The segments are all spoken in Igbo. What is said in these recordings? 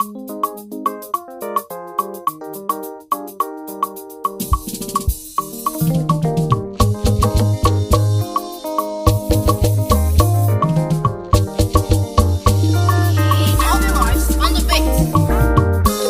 Alvin Mars on the beat.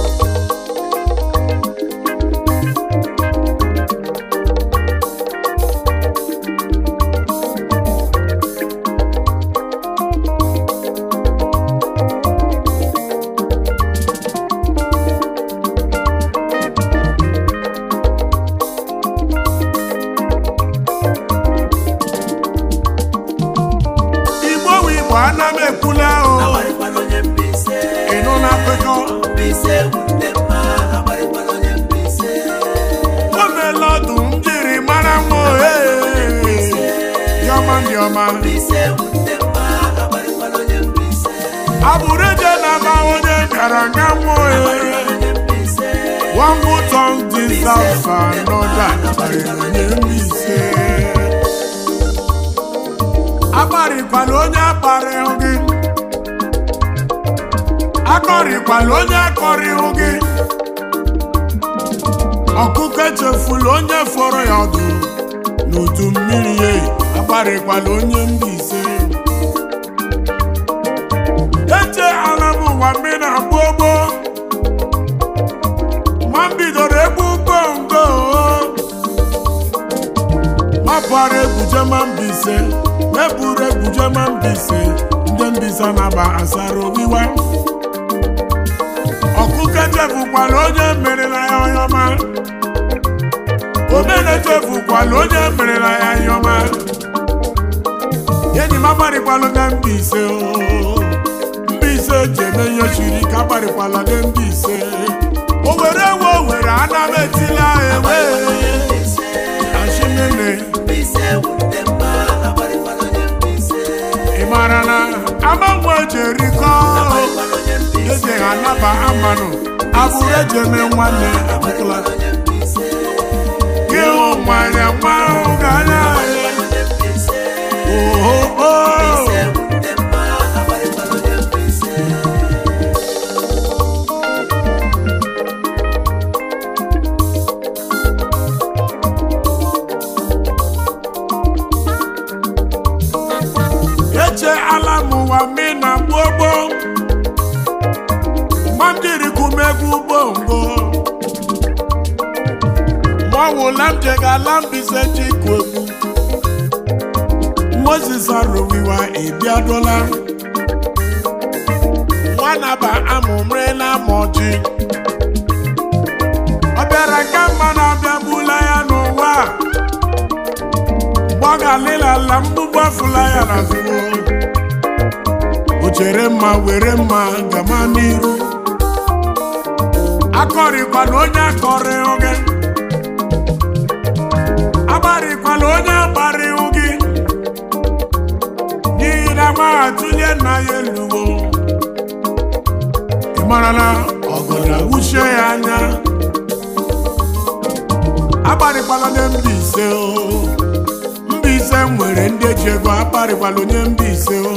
igbo wu igbo ana m ekwula o Agbarịkwala onye Mbaise. ịnụ na akụkọ Mbaise bụ ndị mma. Agbarịkwala onye Mbaise. o meela ọdụ m jiri mara nwa ohe diọma ndị ọma Mbaise bụ ndị mma. Agbarịkwala onye Mbaise. abụrụ eje na-ama onye bịara nga nwa ohe Onye Mbaise. one good tongue deserves another karịrị onye Mbaise akparịkwala onye akparịhụ gị akọrịkwala onye akọrịhụ gị ọkụkọ echefula onye fọrọ ya ọdụ n'udu mmiri ya akparịkwala onye Mbaise eche ala m ụwa mmiri na-agba ogbo ma m bidoro egwu bongo mapụara egwuje ma Mbaise meburu egwuje ma Mbaise ndị Mbaise na-aba asara owiwa ọkụkọ echefukwala onye merela ya ọyọma omena echefukwala onye merela ya ọyọma enyi m agbarịkwala na Mbaise o Mbaise ji eme ihe chiri ike agbarịkwala na Mbaise o were ewe o were ana m etila ewe Mbaise. ashimene Mbaise bụ ndị mma. Agbarịkwala onye Mbaise. ị mara na amanwe jerikọ Agbarịkwala onye Mbaise. eji anaba amanụ abụrụ eji eme nwanne abụkụla Onye Mbaise. gị hụ mmanya nwa ahụ ga-anya Onye Mbaise. oho Mbaise bụ ndị mma. Agbarịkwala onye Mbaise. eche ala m ụwa mi na gbogbo ma m jiri kumegwu bongo ma ọwụla m jegala Mbaise chikwu egwu Moses arụwiwa ịbịadola nwanaba amụmrela ma ọjị ọ bịara nke mma na-abịa bula ya n'ụwa mgbe ọ ga-alịlala mgbugbu afụla ya n'azụ o chere mma were mma gama n'iru akọrịkwala onye akọrị oge agbarịkwala onye agbarịhụ gị n'ihi na ma atụlie nna ya eluwo ị mara na ọgụ na-awụchie ya anya agbarịkwala onye Mbaise o Mbaise nwere ndị eji ego akparịkwala onye Mbaise o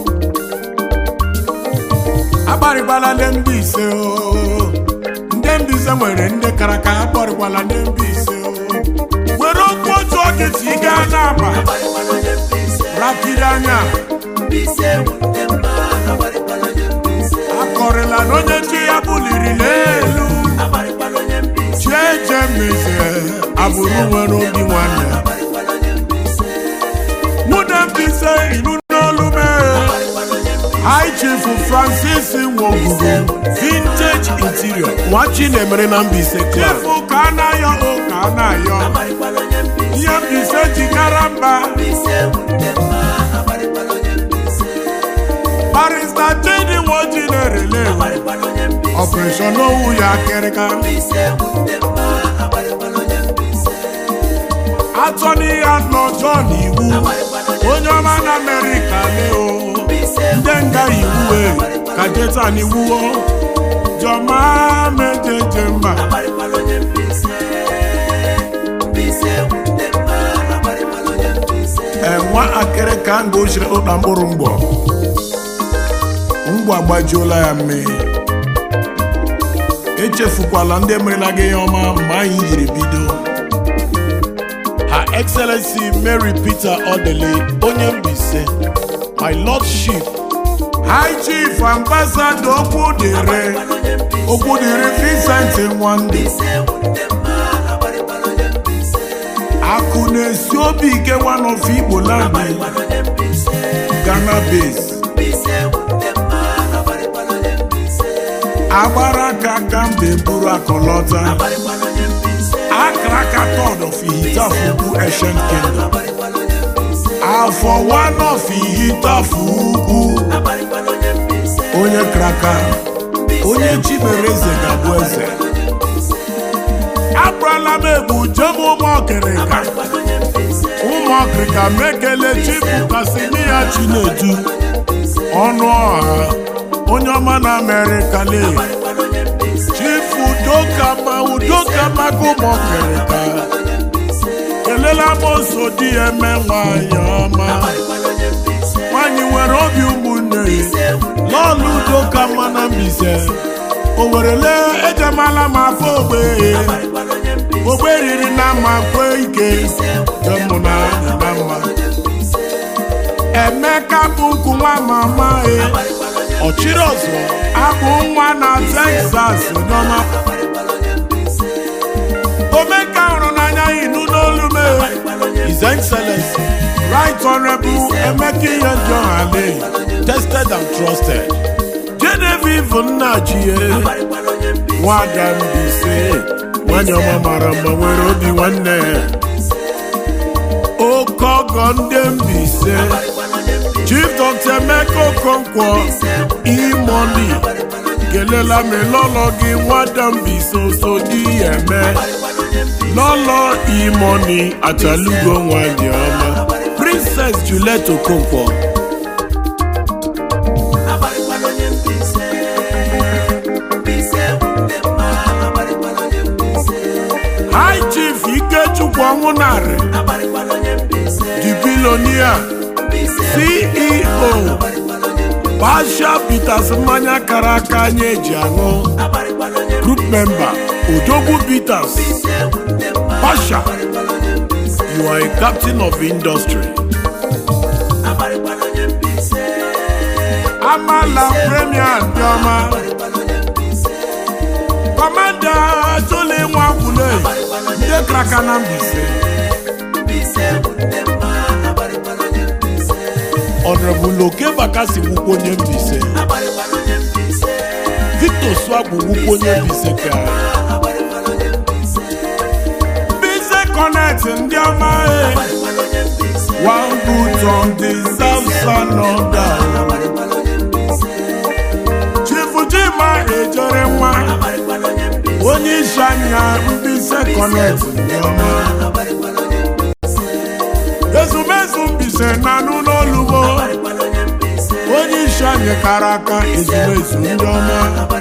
akparịkwala ndị Mbaise o ndị Mbaise nwere ndị kara ka akparịkwala ndị Mbaise o were okwu otu oge si gaa n'aba Agbarịkwala onye Mbaise. rakiri anya Mbaise bụ ndị mma. Agbarịkwala onye Mbaise. akọrịla na onye chi ya buliri n'elu Agbarịkwala onye Mbaise. chi eje meze agbụrụ nwere obi nwanne Agbarịkwala onye Mbaise. mụ na Mbaise ilu n'olu mee Agbarịkwala onye Mbaise. High Chief Francis Nwogugu Vintage Interior nwachi na-emere na Mbaise Club Chief ka a na-ayọ o ka a na-ayọ Agbarịkwala onye Mbaise. ihe Mbaise jikara mba Mbaise bụ ndị mma. Agbarịkwala onye Mbaise. barista Chidi Nwoji na-erele Agbarịkwala onye Mbaise. ọpụreshọn owu ya akịrịka Mbaise bụ ndị mma. Agbarịkwala onye Mbaise. atọ n'ihe n'ọjọọ n'iwu Agbarịkwala onye onye ọma na Amerịka leo Mbaise bụ ndị nga iwu ka jeta n'iwu jọma mejeje mba Agbarịkwala onye Mbaise. Mbaise bụ ndị mma. Agbarịkwala onye Mbaise. enwa akịrịka nga ochiri ụkpa mkpụrụ mgbọ mgbọ agbajuola ya mmiri echefukwala ndị merela gị ihe ọma mgbe anyị jiri bido Her Excellency Mary Peter Odele onye Mbaise my lordship High Chief Ambassador Okwudiri Okwudiri Vincent Nwande akụ na-esi obi ike one of Igbo land Ghana base agbara aka aka mbe buru akọlọta akara aka third of Ihitafukwu Ancient Kingdom afọ one of Ihitafukwu onye kraka onye chi mere eze ga-abụ eze akpụrụla m egbu jem ụmụ ọkịrịka ụmụ ọkịrịka mekele chifu kasimiya chinedu ọnụ ọha onye ọma na amerịka lee chifu udokama udokamaga ụmụ ọkịrịka kelela moso di ya eme nwanyị ọma nwanyị nwere obi ụmụnne lọọlụ udokama na Mbaise o werele ejemala m afọ ogbe ogbe riri na mma kwe ike jemụ na na mma emeka bụ nkụ nwa mama e ọchịrị ọzọ abụ nwa na Texas nọma omeka hụrụ n'anya inu n'olu m His Excellency Right Honorable Emeka ihe ndị ọhale tested and trusted Genevieve Nnachie nwada Mbaise nwanyị ọma mara mma nwere obi nwanne oke ọgọ ndị Mbaise Chief Dr. Emeka Okonkwo imoni kelela m lọlọ gị nwada Mbaise oso di ya eme lọlọ imoni achalugo nwanyị ọma Princess Juliet Okonkwo High Chief Ikechukwu Ọnwụnarị the billionaire CEO Basha Peters mmanya kara aka anyị eji aṅụ group member Odogwu Peters Basha you are a captain of industry Amala Premier ndị ọma Kọmanda Jole Nwakwule ndị kraka na Mbaise Honorable Oke Bakasi wukwu onye Mbaise Victor Swagbu wukwu onye Mbaise ka Mbaise Connect ndị ọma e One good on deserves another Chief Jima ejere nwa onye isi anya Mbaise Connect ndị ọma ezumezu Mbaise na-anụ n'olubo onye isi anyị kara aka ezumezu ndị ọma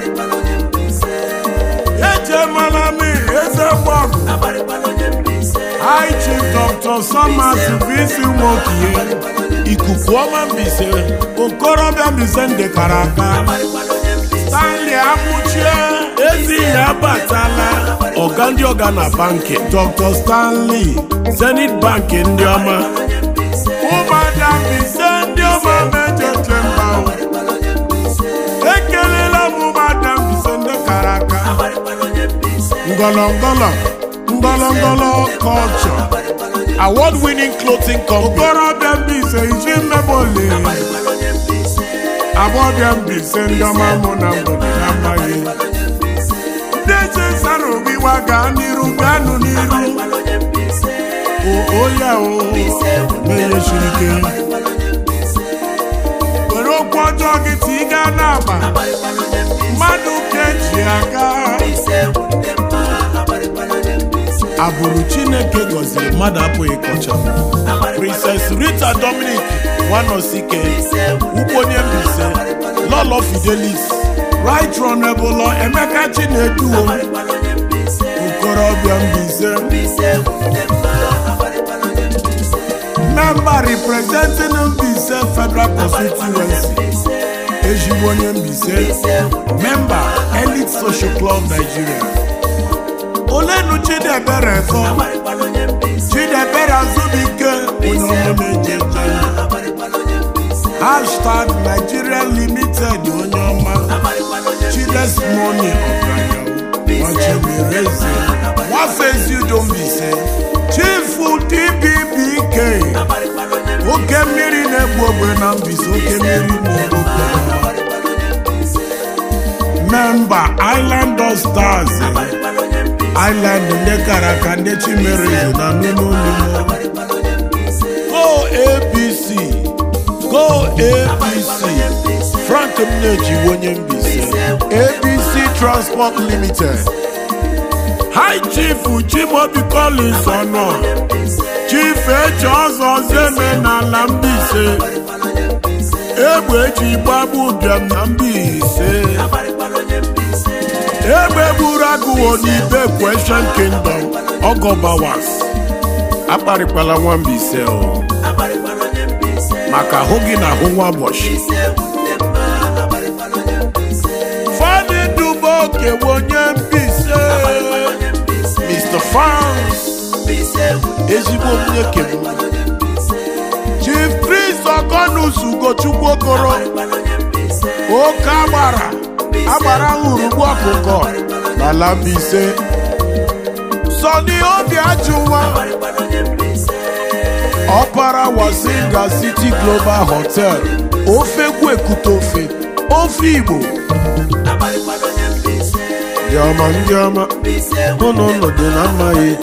ejemala m eze gbọgụ High Chief Dr. Somas Visi Nwokie ikuku ọma Mbaise okorobịa Mbaise ndị kara aka Stanley Amuchie ezi ya abatala ọga ndị ọga na banki Dr. Stanley Zenith Bank ndị ọma ụmụada Mbaise ndị ọma mejeje mba ekelela m ụmụada Mbaise ndị kara aka ngọlọngọlọ ngọlọngọlọ culture award winning clothing company okorobịa Mbaise iji mmebole agbọbịa Mbaise ndị ọma mụ na mgbede na amaghị ndị eze sara obiwa gaa n'iru gaanụ n'iru oya o menye siri ike were okwu ọjọọ gị ti ị gaa n'agba mmadụ ka eji aga abụrụ Chineke gọziri mmadụ apụghị kọcha Princess Rita Dominic Nwanosike ukwu onye Mbaise Lolo Fidelis Right Honorable Emeka Chineduo okorobịa Mbaise member representing Mbaise Federal Constituency ezigbo onye Mbaise member early Elite Social Club Nigeria olenu Chidebere fọ Chidebere Azubike onye ọmụ na-eje eje hashtag Nigeria Limited onye ọma Chides Money Ọganihu nwafezi udombise chifu dbbk oke mmiri na-egbu ogbe na mbise oke mmiri na-egbu ogbe memba island of stars island ndị kara aka ndị chimere na n'ụlọ go apc go apc frank mneji onye mbise abc transport limited High Chief Chimobi Collins ọnọ Chief Eche ọzọ zeme n'ala Mbaise egbe eji gbagbu ụbịam na Mbaise egbe gburu agụwo n'ibe Question Kingdom Ogobawas akparịkwala nwa Mbaise o maka ahụ gị na ahụ nwa ụbọchị Fani Dubo okewe onye Mbaise Mr. Fans ezigbo onye kem Chief Chris Ogonus Ugochukwu Okoro oke agbara agbara hụrụgbu ọkụkọ n'ala Mbaise Sọni Obi Ajụwa ọpara Wasinga City Global Hotel ofe Gwekute ofe ofe Igbo ndị ọma ndị ọma ụnụ ụnụ dị na mmaghị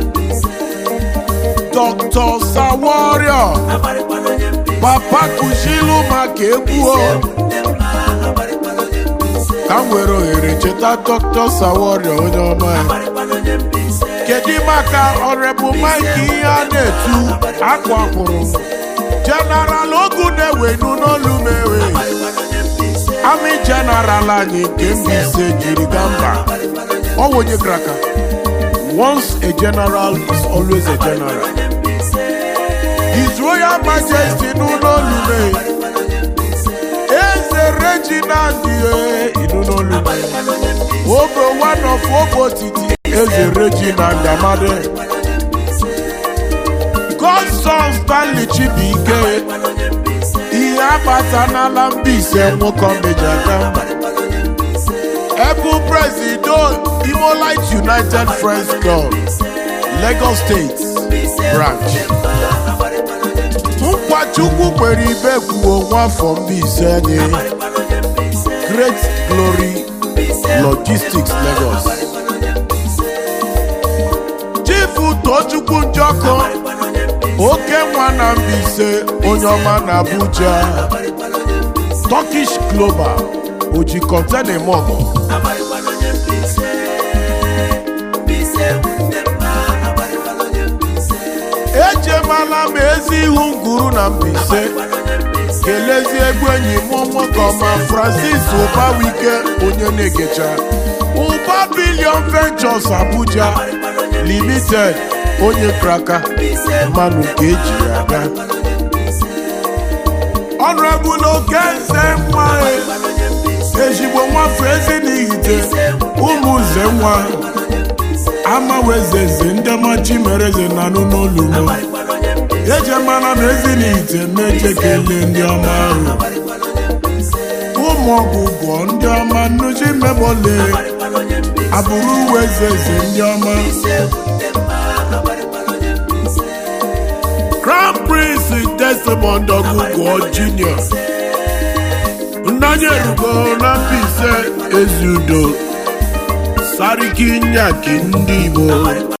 Dr. Sawario papa kuzilu maka egwu o ka m were ohere cheta Dr. Sawario onye ọma ya kedu maka ọrebụ Mike ihe a na-etu akwa kwụrụ General ogu na-ewenu n'olu mewe Army General anyị nke Mbaise jiri gaa mba ọ wụ onye kraka once a general is always a general His Royal Majesty n'ụlọolume Eze Reginald inụlọolume Ogo one of Ogotiti Eze Reginald Amade Godson Stanley Chibuike ihe akpata n'ala Mbaise nwoke ọmeji aka mba Ebu Presido Imolite United Friends Club Lagos State Branch Nkwachukwu kwere ibe kwuo nwafọ Mbaise anyị Great Glory Logistics Lagos Chifu Tochukwu Njọkọ oke nwa na Mbaise onye ọma na Abuja Turkish Global oji kọntena eme ọgọ ejemala m ezi ihu nguru na Mbaise kelezi egwu enyi m nwoke ọma Francis Ụbawike onye na-egecha Ụba Billion Ventures Abuja Limited onye kraka mmanụ nke eji ya aga ọnụebula oke nze nwa ezigbo nwafọ ezi n'ihite ụmụ nze nwa amawezeze ndị ọmachi mere eze na anụ n'olumo eje mana na ezi n'ihite meje kelee ndị ọma ahụ ụmụ ọgwụgwọ ndị ọma nnuchi mebole abụrụ uwe eze eze ndị ọma Crown Prince Desmond Ogugo Jr. Nnanya erugo na Mbaise Ezudo Sariki Nyaki ndị Igbo